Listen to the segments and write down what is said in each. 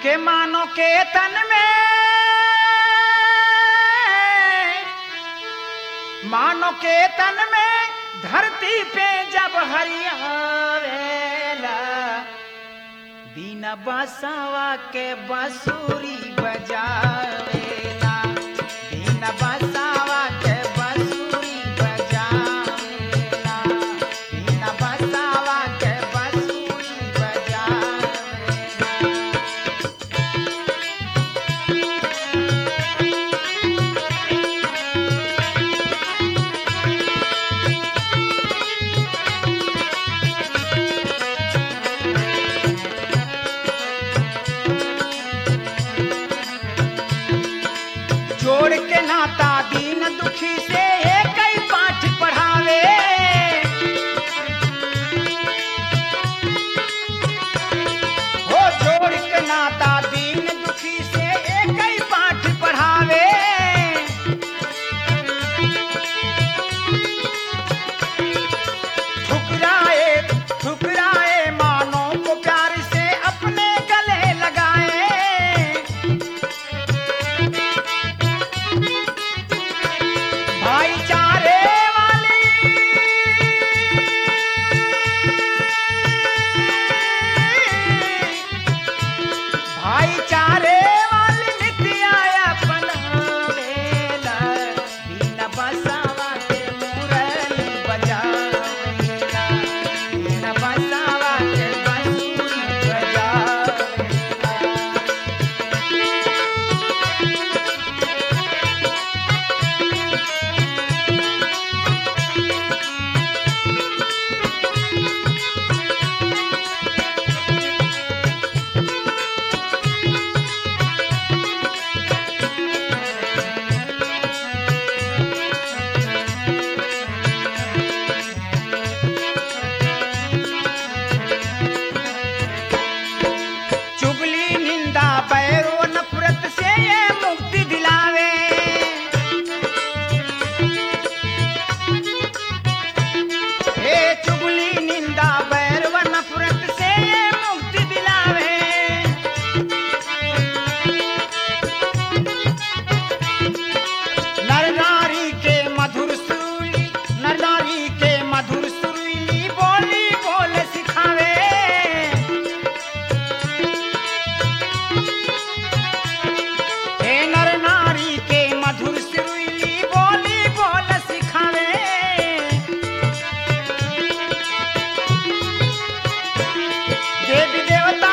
के मानो के तन में मानो के तन में धरती पे जब हरियावेला बिना बसावा के बंसुरी बजावेला बिना बसावा के बंसुरी बजावेला बिना बसावा के बंसुरी बजावेला जोड़ के नाता दीन दुखी से एक ही पाठ पढ़ावे हो जोड़ के नाता दीन दुखी से एक ही पाठ पढ़ावे ठुकराए ठुकराए मानो को प्यार से अपने गले लगाए भाईचारे वाली भाईचारे वाली नित्या अपनावेला बिना बसावा के मुरली बजावेला बिना बसावा के बंसुरी बजावेला चुगली निंदा बैरो नफरत से ये मुक्ति दिलावे हे चुगली निंदा बैरो नफरत से ये मुक्ति दिलावे नर नारी के मधुर सुरीली नर नारी के मधुर सुरीली बोली बोल सिखावे हे नर नारी के मधुर सुरीली बोली बोल सिखावे देवी देवता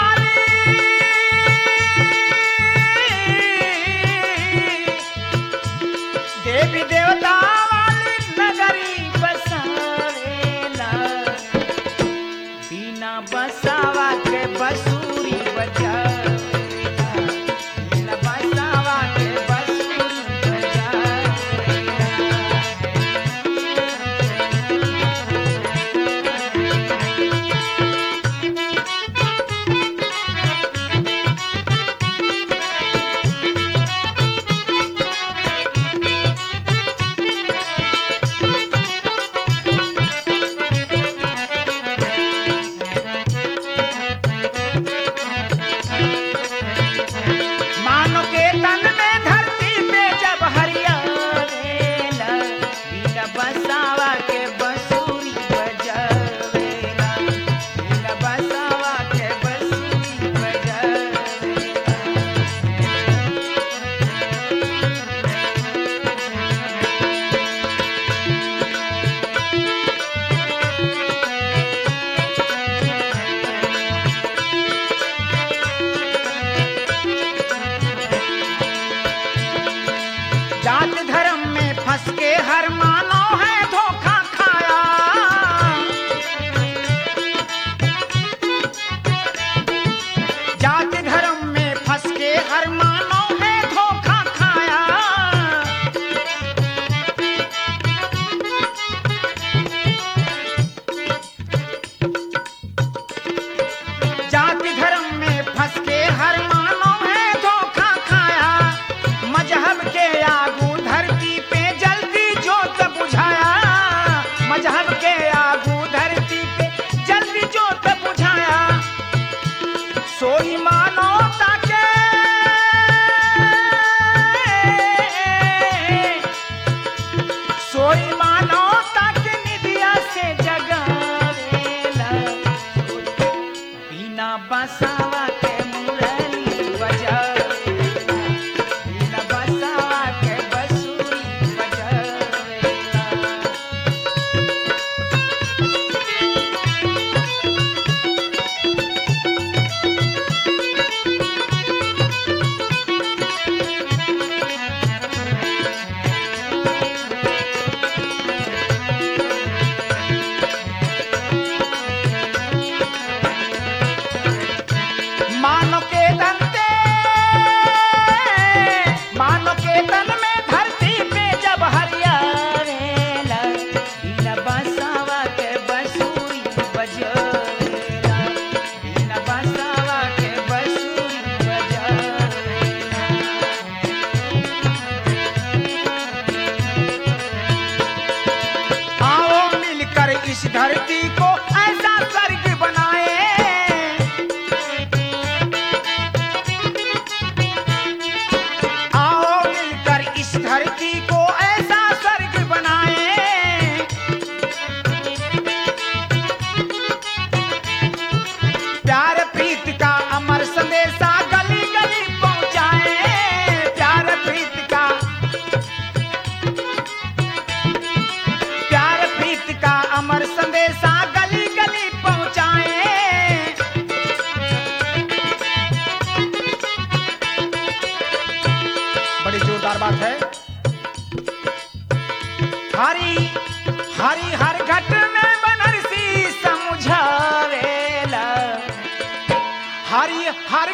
वाली देवी देवता वाली नगरी बसावेला बिना बसावा के बसूरी बजावेला बिना बसावा के बसूरी बजावेला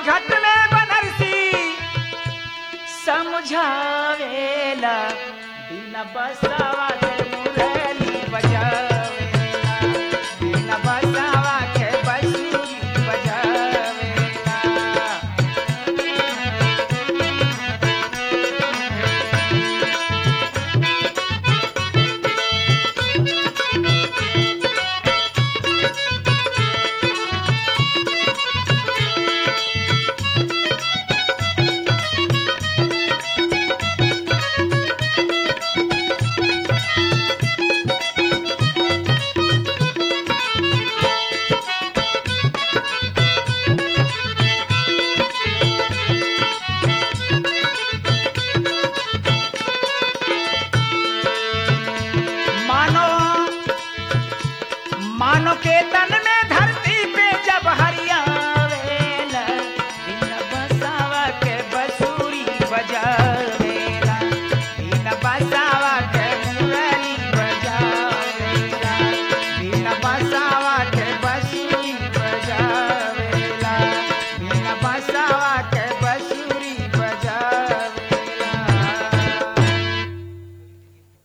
घट में बनरसी समझावेला बिना बसावा के मुरली बजावेला बिना बसावा के बंसुरी बजावेला मानो मानो के तन में धरती पे जब हरियावेला बिन बसावा के बसूरी बजावेला बिन बसावा के मुरली बजावेला बिन बसावा के बसूरी बजावेला बिन बसावा के